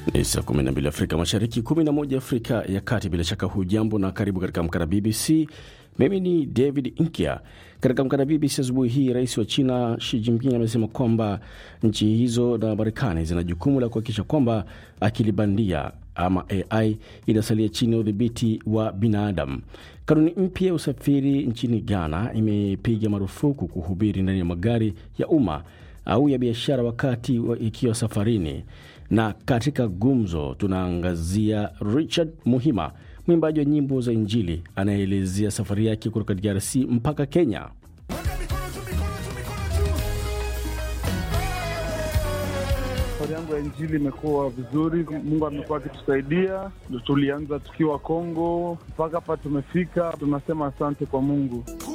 Ni saa 12 Afrika Mashariki, 11 Afrika ya Kati. Bila shaka hujambo na karibu katika Amka na BBC. Mimi ni David Inkia. Katika Amka na BBC asubuhi hii, rais wa China Xi Jinping amesema kwamba nchi hizo na Marekani zina jukumu la kuhakikisha kwamba akili bandia ama AI inasalia chini ya udhibiti wa binadamu. Kanuni mpya ya usafiri nchini Ghana imepiga marufuku kuhubiri ndani ya magari ya umma au ya biashara wakati wa ikiwa safarini. Na katika gumzo tunaangazia Richard Muhima, mwimbaji wa nyimbo za Injili anayeelezea safari yake kutoka DRC mpaka Kenya. Safari yangu ya Injili imekuwa vizuri, Mungu amekuwa akitusaidia. Tulianza tukiwa Kongo mpaka hapa tumefika, tunasema asante kwa Mungu.